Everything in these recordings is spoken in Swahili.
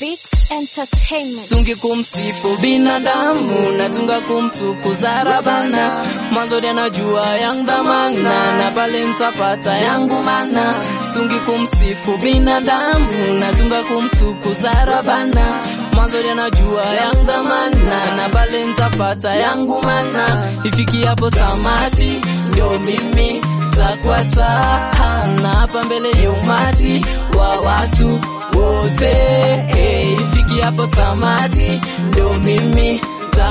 Beats Entertainment. Tungi kumsifu binadamu na tunga kumtukuza Rabana, mwanzo anajua yangu dhamana na pale nitapata yangu mana. Tungi kumsifu binadamu na tunga kumtukuza Rabana, mwanzo anajua yangu dhamana na pale nitapata yangu mana. Ifiki hapo tamati ndio mimi takwata na hapa mbele ya umati wa watu wote hey, ifiki hapo tamati ndio mimi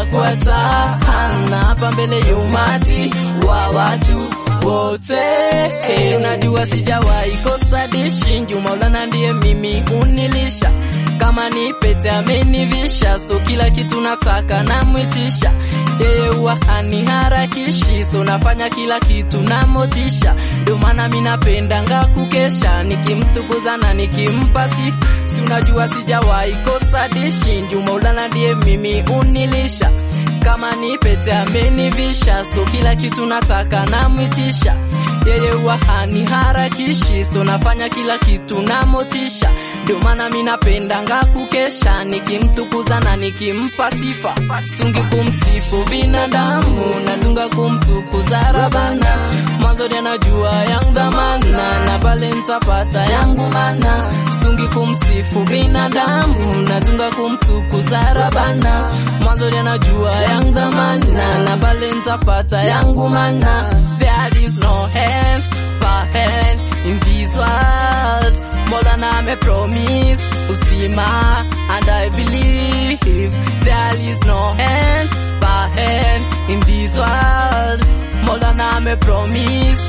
takwata na hapa mbele ya umati wa watu wote hey, najua sijawahi kosa dishi nju Maulana ndiye mimi unilisha kama ni pete amenivisha, so kila kitu nataka namwitisha yeye, huwa haniharakishi, so nafanya kila kitu na motisha. Ndio maana mi napendanga kukesha nikimtukuza na nikimpa sifa, si unajua sijawahi kosa dishi nju Maulana ndiye mimi unilisha kama ni pete amenivisha, so kila kitu nataka namwitisha yeye, huwa haniharakishi, so nafanya kila kitu na motisha. Ndio maana mi napendanga kukesha nikimtukuza na nikimpa sifa, situngi kumsifu binadamu, natunga kumtukuza Rabana, mwanzo anajua yangu dhamana na pale nitapata yangu mana. Situngi kumsifu binadamu, natunga kumtukuza Rabana, mwanzo anajua yangu dhamana na pale nitapata yangu mana. There is no hand per hand in this world Maulana me promise usima and I believe there is no hand per hand in this world Maulana me promise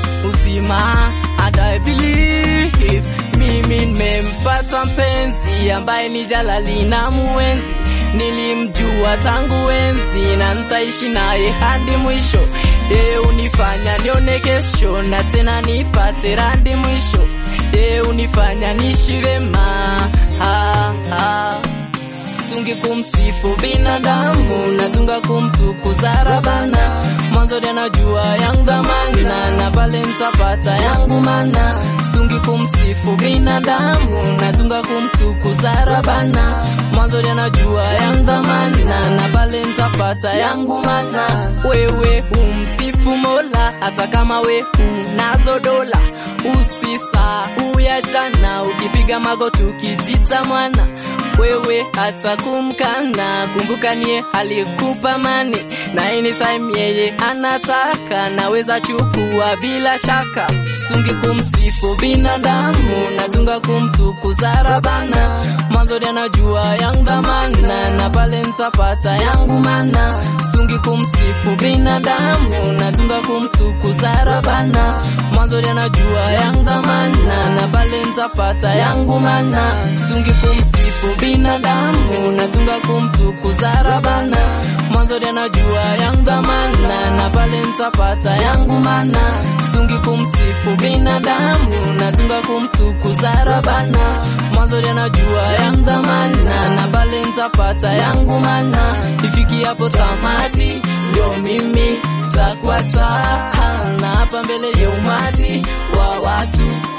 usima and I believe mimi nimempata mpenzi ambaye ni jalali na muenzi nilimjua tangu enzi na nitaishi naye hadi mwisho yeye unifanya nione kesho na tena nipate randi mwisho yeye unifanya nishi vema ha, ha. Situngi kumsifu binadamu natunga kumtukuza Rabana, mwanzo anajua yangu dhamana na pale nitapata yangu mana. Situngi kumsifu binadamu natunga kumtukuza Rabana, mwanzo anajua yangu dhamana na pale nitapata yangu mana. Wewe umsifu Mola hata kama we unazo dola, usisahau ya jana, ukipiga magoti ukijita mwana wewe hata kumkana, kumbuka niye alikupa mani na anytime yeye anataka naweza chukua bila shaka. Situngi kumsifu binadamu, natunga kumtukuza Rabana, mwanzo anajua yangu dhamana na pale nitapata yangu mana. Situngi kumsifu binadamu, natunga kumtukuza Rabana, mwanzo anajua yangu dhamana na pale nitapata yangu mana. Situngi kumsifu binadamu natunga kumtukuza Rabana, mwanzo anajua yangu dhamana na pale nitapata yangu mana. Situngi kumsifu binadamu natunga kumtukuza Rabana, mwanzo anajua yangu dhamana na pale nitapata yangu mana. Ifiki hapo tamati ndio mimi takwata na hapa mbele ya umati wa watu